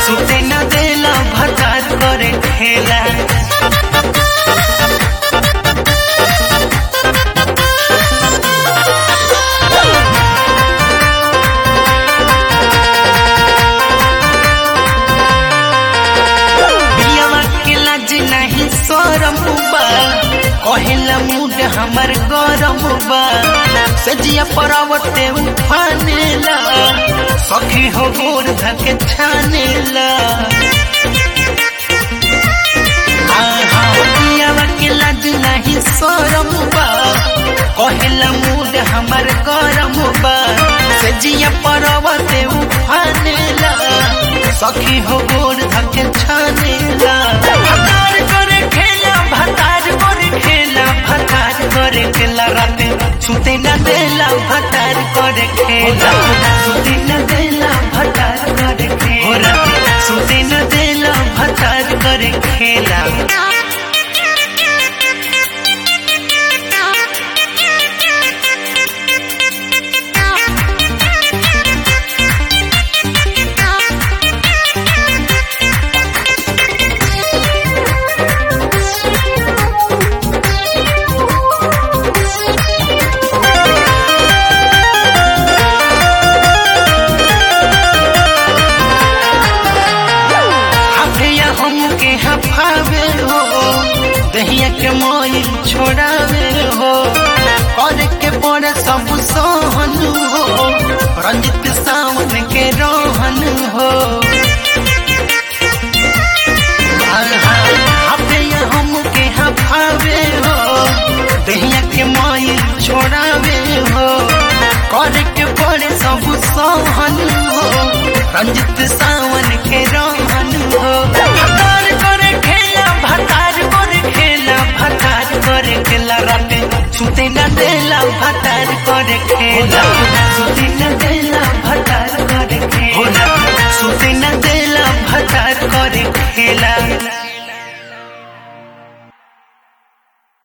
सुते न देला भतार करे खेला बियावा के लाज नहीं सोरम बा कहेला मूड हमर गरम बा सजिया परावते उफानेला सखी हो गोर धके छानेला आहा, बियावा के लाज नहीं सोरम बा कहेला मूड हमर गरम बा सजिया परावते उफानेला सखी हो गोर धके छानेला भतार करे खेला भतार करे खेला भतार करे खेला राते सुते न देला भतार करे खेला सुते न देला भतार करे खेला सुते न देला भतार करे खेला हफिया हमके हफावे हो दहिया के मोई छोड़ावे हो कर के पड़े सब सोहन हो रंजित सावन के रोहन हो हफिया हमके हफावे हो दहिया के मोई छोड़ावे हो कर के पड़े सब सोहन हो रंजित सावन के रोहन हो भतार करे खेला भतार करे खेला भतार करे खेला राते सुते न देला भतार करे खेला सुते न देला भतार करे खेला सुते न